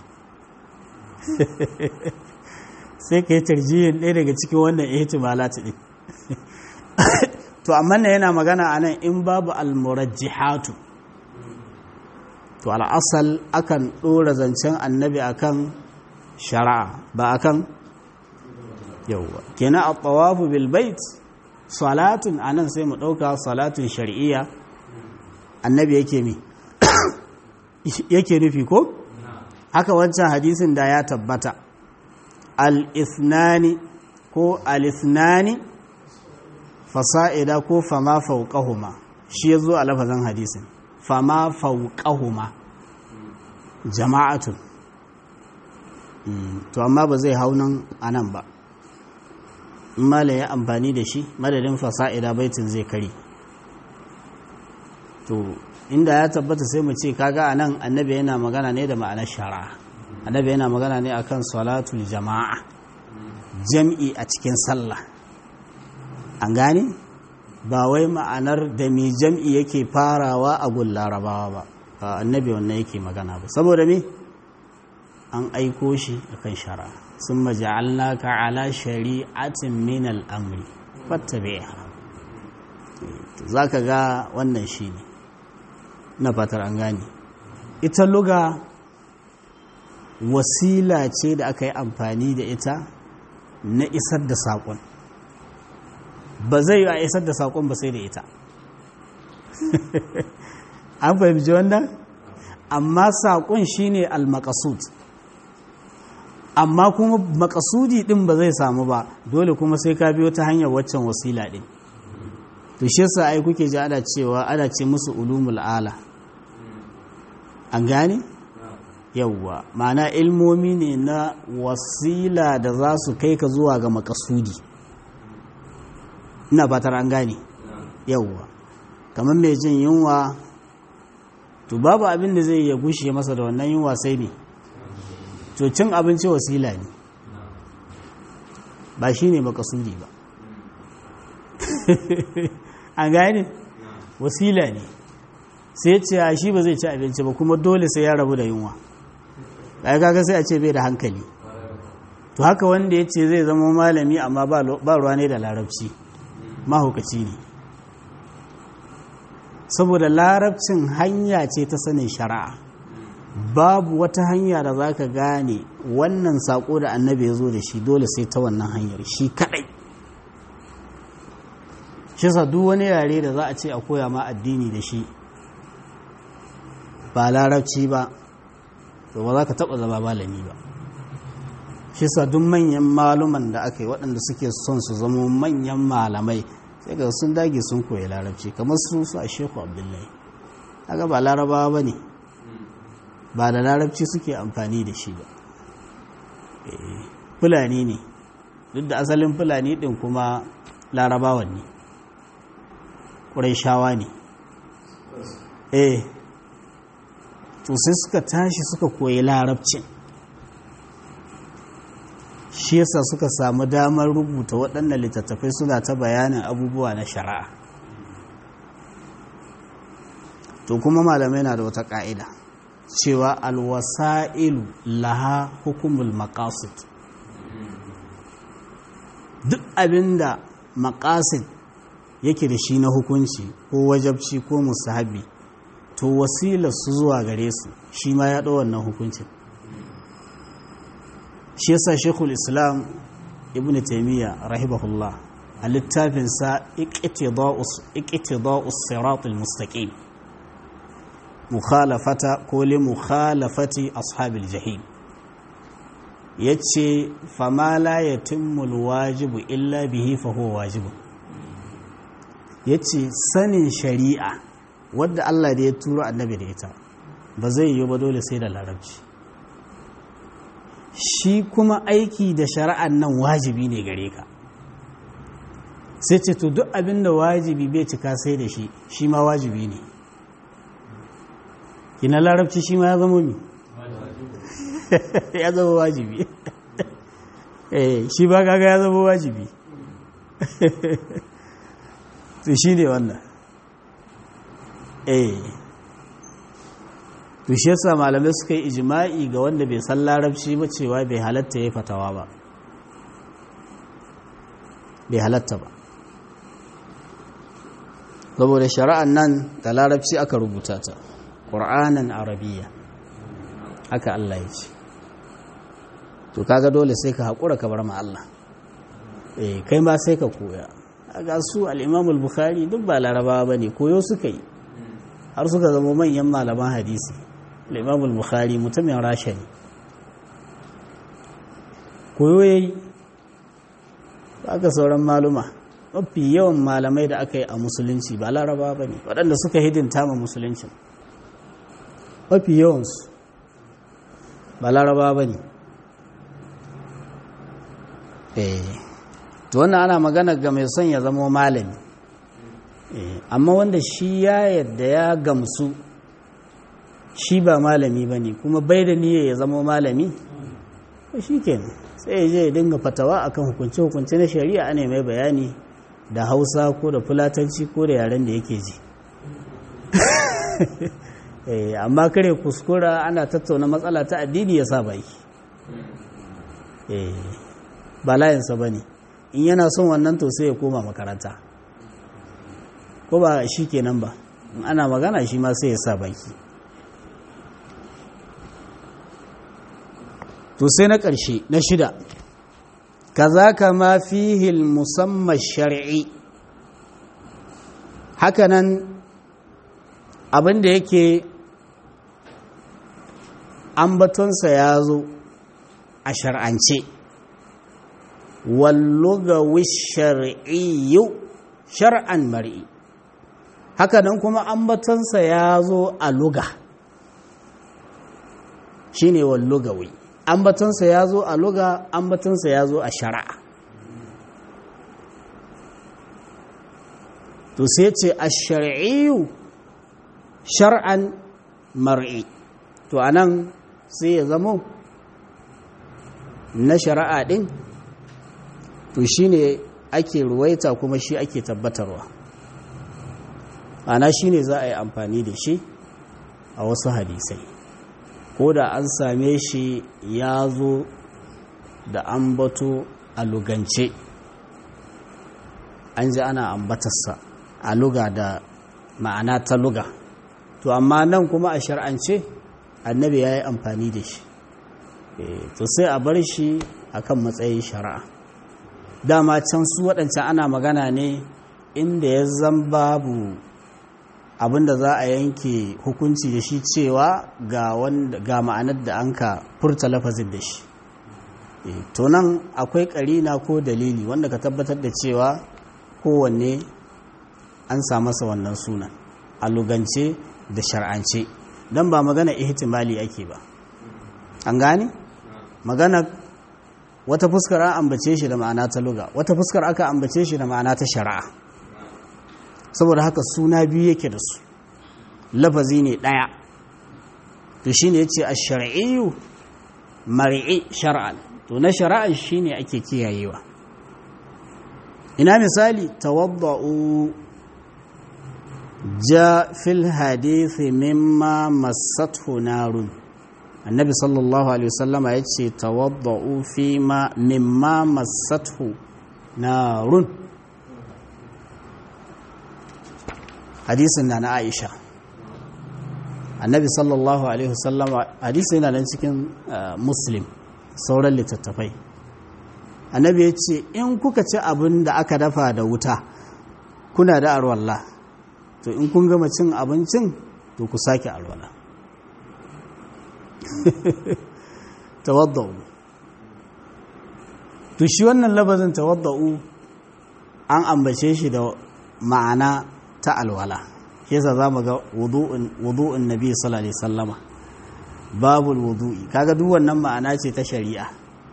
sai ka yi tarjihin ɗaya daga cikin wannan ihtimalati ɗin to amma na yana magana a nan in babu almurajjihatu to al'asal akan ɗora zancen annabi akan shari'a ba akan yauwa kenan a tawafu bil bait salatun anan sai mu ɗauka salatun shari'iyya annabi yake mi yake nufi ko haka wancan hadisin da ya tabbata al-ithnani ko al-ithnani fasa'ida ko fama fauqahuma shi yazo a lafazin hadisin fama fauqahuma jama'atun to amma ba zai hau nan anan ba in malam ya amfani da shi madadin fasa'ida baitin zai kare to inda ya tabbata sai mu ce kaga anan annabi yana magana ne da ma'anar shari'a annabi yana magana ne akan salatul jama'a jam'i a cikin sallah an gane ba wai ma'anar da mai jam'i yake farawa a gun larabawa ba annabi wannan yake magana ba saboda me an aiko shi akan shari'a sun maja'alnaka ala shari'atin min al'amri fattabi'a za ka ga wannan shi ne na fatar an gane ita luga wasila ce da aka yi amfani da ita na isar da saƙon ba zai yi a isar da saƙon ba sai da ita an fahimci wannan amma saƙon shine al-maqasud amma kuma makasudi din ba zai samu ba dole kuma sai ka biyo ta hanyar waccan wasila din to shi yasa ai kuke ji ana cewa ana ce musu ulumul ala an gane yawwa ma'ana ilmomi ne na wasila da za su kai ka zuwa ga makasudi ina fatar an gane yawwa kamar mai jin yunwa to babu abin da zai ya gushe masa da wannan yunwa sai ne to cin abinci wasila ne ba shi ne makasudi ba an gane wasila ne sai ce a shi ba zai ci abinci ba kuma dole sai ya rabu da yunwa ɗaya kaga sai a ce bai da hankali to haka wanda ya ce zai zama malami amma ba ruwa ne da larabci mahaukaci ne saboda larabcin hanya ce ta sanin shari'a babu wata hanya da za ka gane wannan saƙo da annabi ya zo da shi dole sai ta wannan hanyar shi kaɗai shi sa duk wani yare da za a ce a koya ma addini da shi ba larabci ba to ba za ka taɓa zama malami ba shi sa duk manyan maluman da aka yi waɗanda suke son su zama manyan malamai sai ga sun dage sun koyi larabci kamar su su a sheku abdullahi haka ba larabawa ba ne ba da larabci suke amfani da shi ba fulani ne duk da asalin fulani ɗin kuma larabawan ne ƙuraishawa ne eh to sai suka tashi suka koyi larabcin shi yasa suka samu damar rubuta waɗannan littattafai suna ta bayanin abubuwa na shari'a to kuma malamai na da wata ƙa'ida cewa alwasa'ilu laha hukumul maqasid duk abinda maqasid yake da shi na hukunci ko wajabci ko musahabi to wasilar su zuwa gare su shi ma ya ɗau wannan hukuncin shi yasa shekul islam ibn taimiyya rahimahullah a littafinsa iqtida'us siratul mustaqim mukhalafata ko li mukhalafati ashabil jahim yace fama la yatimmu alwajibu illa bihi fa huwa wajibu yace sanin shari'a wadda Allah da ya turo annabi da ita ba zai yi ba dole sai da larabci shi kuma aiki da shari'an nan wajibi ne gare ka sai ce to duk abin da wajibi bai cika sai da shi shi ma wajibi ne kina larabci shi ma ya zama mi ya zama wajibi eh shi ba kaga ya zama wajibi to shi ne wannan eh to shi yasa malamai suka yi ijma'i ga wanda bai san larabci ba cewa bai halatta ya fatawa ba bai halatta ba saboda shari'an nan da larabci aka rubuta ta ƙur'anan arabiya haka Allah ya ce to kaga dole sai ka haƙura ka bar ma Allah eh kai ma sai ka koya ga su al-Imam al-Bukhari duk ba larabawa bane koyo suka yi har suka zama manyan malaman hadisi al-Imam al-Bukhari mutumin Rasha ne koyo yayi aka sauran maluma mafi yawan malamai da aka yi a musulunci ba larabawa bane waɗanda suka hidinta ma musuluncin mafi yawansu ba laraba ba ne to wannan ana magana ga mai son ya zama malami amma wanda shi ya yadda ya gamsu shi ba malami ba ne kuma bai da niyya ya zama malami shi kenan sai ya je ya dinga fatawa akan hukunce-hukunce na shari'a ana mai bayani da hausa ko da fulatanci ko da yaren da yake ji amma kare kuskura ana tattauna matsala ta addini ya sa baki ba layinsa ba ne in yana son wannan to sai ya koma makaranta ko ba shi kenan ba in ana magana shi ma sai ya sa baki to sai na ƙarshe na shida kaza kama fihil musamman shari'i hakanan abin da yake ambatonsa ya zo a shar'ance wallugawi shar'iyyu shar'an mar'i hakanan kuma ambatonsa ya zo a luga shine wallugawi ambatonsa ya zo a luga ambatonsa ya zo a shari'a to sai ce a shari'iyu shar'an mar'i to anan sai ya zamo na shari'a din to shine ake ruwaita kuma shi ake tabbatarwa ana shine za a yi amfani da shi a wasu hadisai ko da an same shi ya zo da ambato a lugance an ji ana ambatarsa a luga da ma'ana ta luga to amma nan kuma a shar'ance annabi ya yi amfani da shi to sai a bar shi akan matsayin shari'a dama can su waɗancan ana magana ne inda ya zan babu abinda za a yanke hukunci da shi cewa ga ma'anar da an ka furta lafazin da shi to nan akwai ƙarina ko dalili wanda ka tabbatar da cewa kowanne an sa masa wannan sunan a lugance da shar'ance don ba magana ihtimali ake ba an gane magana wata fuskar an ambace shi da ma'ana ta luga wata fuskar aka ambace shi da ma'ana ta shari'a saboda haka suna biyu yake da su lafazi ne ɗaya to shi ne ya ce a shari'iyu mari'i shar'an to na shari'a shi ne ake kiyayewa ina misali tawadda'u ja fil hadithi mimma massathu narun annabi sallallahu alaihi wasallama ya ce tawadda'u fi ma mimma massathu narun hadisin na na aisha annabi sallallahu alaihi wasallama hadisi yana nan cikin muslim sauran littattafai annabi ya ce in kuka ci abin da aka dafa da wuta kuna da arwallah to in kun gama cin abincin to ku sake alwala tawadda'u to shi wannan labazin tawadda'u an ambace shi da ma'ana ta alwala yasa za mu ga wudu'un nabi sallallahu alaihi sallama babul wudu'i kaga duk wannan ma'ana ce ta shari'a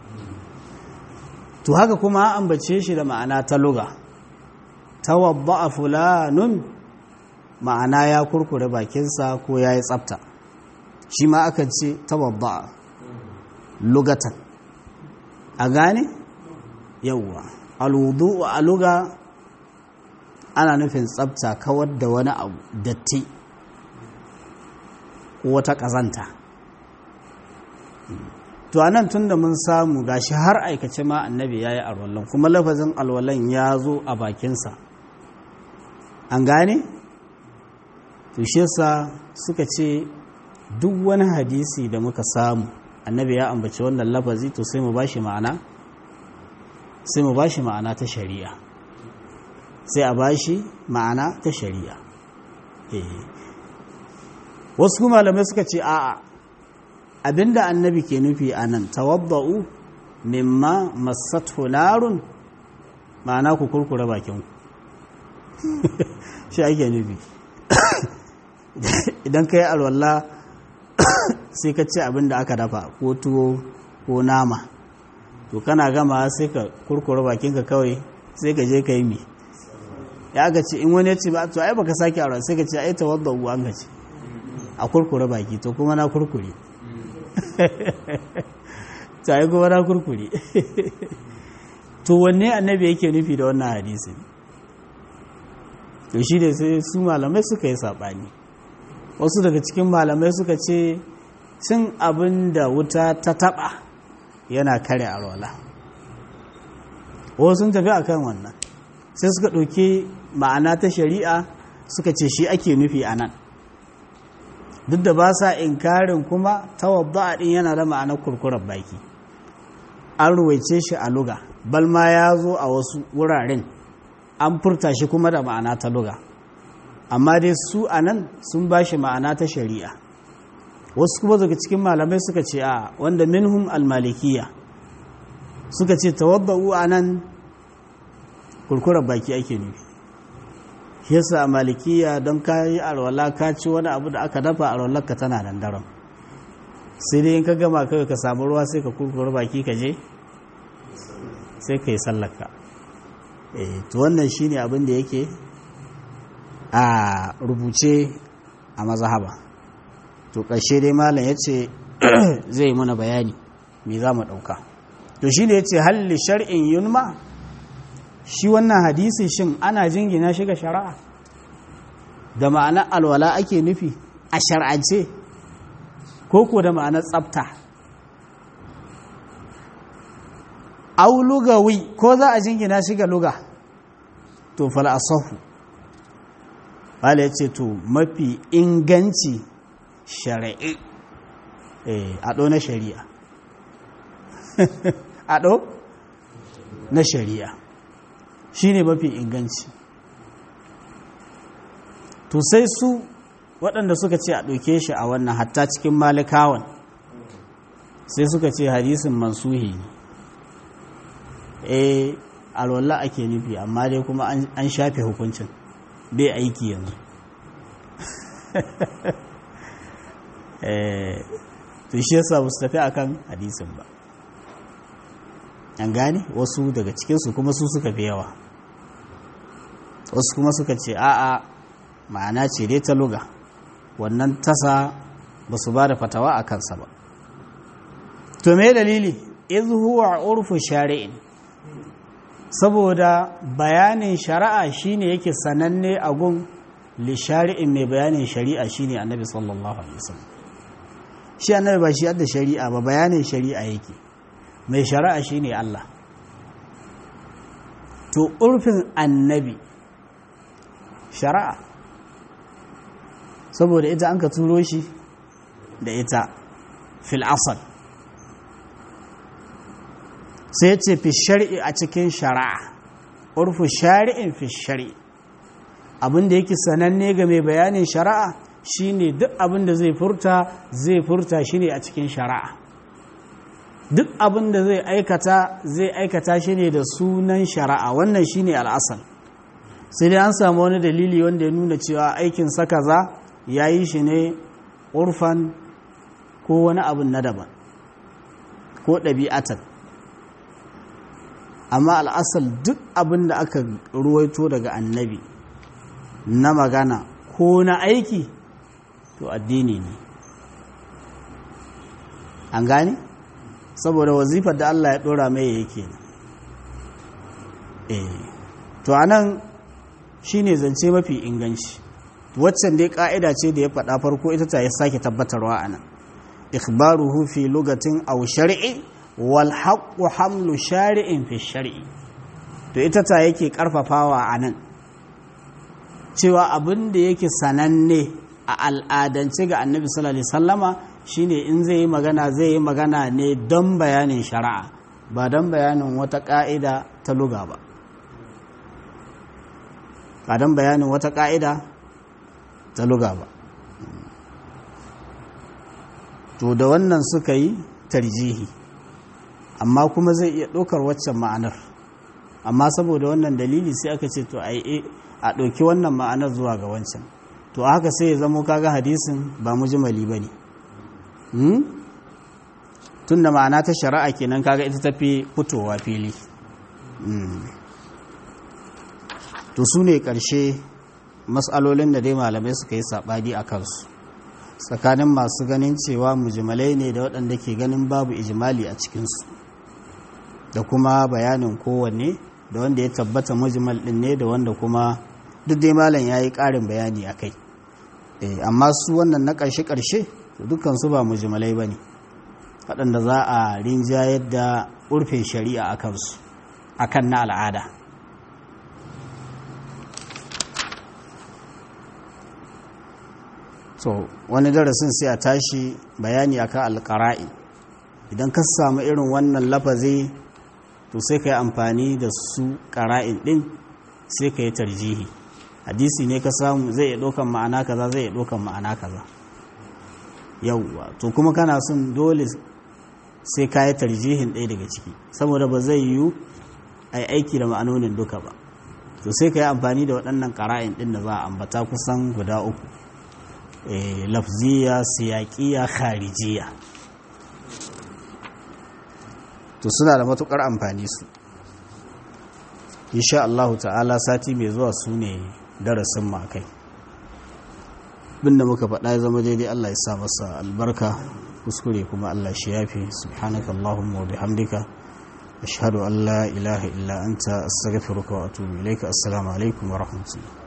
to haka kuma an ambace shi da ma'ana ta luga tawadda'a fulanun ma'ana ya kurkure bakinsa ko ya yi tsafta shi ma akan ce tawadda'a lugatan a gane yawwa alwudu'u a luga ana nufin tsabta kawar da wani abu datti ko wata ƙazanta to anan tun da mun samu gashi har aikace ma annabi ya yi alwallon kuma lafazin alwallon ya zo a bakinsa an gane to shi yasa suka ce duk wani hadisi da muka samu annabi ya ambaci wannan lafazi to sai mu bashi ma'ana sai mu bashi ma'ana ta shari'a sai a bashi ma'ana ta shari'a wasu malamai suka ce a'a abinda annabi ke nufi a nan tawabba'u mimma masathu narun ma'ana ku kurkura bakinku shi ake nufi idan ka yi alwalla sai ka ce abinda aka dafa ko tuwo ko nama to kana gama sai ka kurkura bakinka kawai sai ka je ka yi mi ya aka ce in wani ya ce ba to ai baka sake aure sai ka ce ai tawadda uwa an ce a kurkure baki to kuma na kurkure ta yi kuma na kurkure to wanne annabi yake nufi da wannan hadisi to shi ne sai su malamai suka yi saɓani wasu daga cikin malamai suka ce cin abin da wuta ta taɓa yana kare alwala wasu sun tafi akan wannan sai suka ɗauki ma'ana ta shari'a suka ce shi ake nufi a nan duk da ba sa inkarin kuma tawadda ɗin yana da ma'anar kurkurar baki an ruwaice shi a luga balma ya zo a wasu wuraren an furta shi kuma da ma'ana ta luga amma dai su a nan sun ba shi ma'ana ta shari'a wasu kuma daga cikin malamai suka ce a wanda minhum almalikiya suka ce tawadda'u a nan kurkurar baki ake nufi shi yasa a malikiya don ka yi alwala ka ci wani abu da aka dafa alwalar ka tana nan daren sai dai in ka gama kawai ka samu ruwa sai ka kurkura baki ka je sai ka yi sallaka to wannan shine abin da yake a rubuce a mazahaba to ƙarshe dai malam ya ce zai yi mana bayani me za mu ɗauka to shi ne ya ce halli shar'in yunma shi wannan hadisi shin ana jingina shi ga shari'a da ma'anar alwala ake nufi a shar'ance ko ko da ma'anar tsafta au lugawi ko za a jingina shi ga luga to fal asahu wala yace to mafi inganci shari'i eh ado na shari'a ado na shari'a shine mafi inganci to sai su waɗanda suka ce a ɗauke shi a wannan hatta cikin malikawan sai suka ce hadisin mansuhi ne eh alwallah ake nufi amma dai kuma an shafe hukuncin bai aiki yanzu to shi yasa ba su tafi akan hadisin ba an gane wasu daga cikinsu kuma su suka fi yawa wasu kuma suka ce a'a ma'ana ce dai ta luga wannan tasa ba su ba da fatawa a kansa ba to me dalili iz huwa urfu shari'in saboda bayanin shari'a shine yake sananne a gun li shari'in mai bayanin shari'a shine annabi sallallahu alaihi wasallam shi annabi ba shi yadda shari'a ba bayanin shari'a yake mai shari'a shine Allah to urfin annabi shari'a saboda ita an ka turo shi da ita fil asal sai ce fi shari'i a cikin shari'a urfu shari'in fi shari'i abinda yake sananne ga mai bayanin shari'a shine duk abinda zai furta zai furta shine a cikin shari'a duk abinda zai aikata zai aikata shi ne da sunan shari'a wannan shine al'asal sai dai an samu wani dalili wanda ya nuna cewa aikin saka za ya yi shi ne urfan ko wani abin na daban ko ɗabi'atan amma al'asal duk abin da aka ruwaito daga annabi na magana ko na aiki to addini ne an gane saboda wazifar da Allah ya ɗora mai yake eh to anan shine zance mafi inganci waccan dai ka'ida ce da ya faɗa farko ita ta ya sake tabbatarwa a nan ikhbaruhu fi lugatin aw shar'i wal haqqu hamlu shari'in fi shar'i to ita ta yake karfafawa a nan cewa abin da yake sananne a al'adance ga annabi sallallahu alaihi sallama shine in zai yi magana zai yi magana ne don bayanin shari'a ba don bayanin wata ka'ida ta luga ba ba don bayanin wata ka'ida ta luga ba to da wannan suka yi tarjihi amma kuma zai iya ɗaukar waccan ma'anar amma saboda wannan dalili sai aka ce to a a ɗauki wannan ma'anar zuwa ga wancan to haka sai ya zamo kaga hadisin ba mujmali ba ne tun da ma'ana ta shari'a kenan kaga ita tafi fitowa fili to su ne ƙarshe matsalolin da dai malamai suka yi saɓani a kansu tsakanin masu ganin cewa mujmalai ne da waɗanda ke ganin babu ijimali a cikinsu da kuma bayanin kowanne da wanda ya tabbata mujmal ɗin ne da wanda kuma duk dai malam ya yi ƙarin bayani a kai amma su wannan na ƙarshe-ƙarshe dukansu ba mujmalai ba ne waɗanda za a rinjayar da urfin shari'a a kansu a kan na al'ada so wani darasin sai a tashi bayani akan alƙara'i idan ka samu irin wannan lafazi to sai ka yi amfani da su ƙara'in ɗin sai ka yi tarjihi hadisi ne ka samu zai iya ɗaukan ma'ana kaza zai iya ɗaukan ma'ana kaza yauwa to kuma kana son dole sai ka yi tarjihin ɗaya daga ciki saboda ba zai yiwu a yi aiki da ma'anonin duka ba to sai ka yi amfani da waɗannan ƙara'in ɗin da za a ambata kusan guda uku lafziya siyaƙiya kharijiya to suna da matuƙar amfani su insha Allah ta'ala sati mai zuwa su ne darasin ma kai binda muka faɗa ya zama daidai Allah ya sa masa albarka kuskure kuma Allah shi yafi subhanaka Allahumma wa bihamdika ashhadu an la ilaha illa anta astaghfiruka wa atubu ilaika assalamu alaikum wa rahmatullah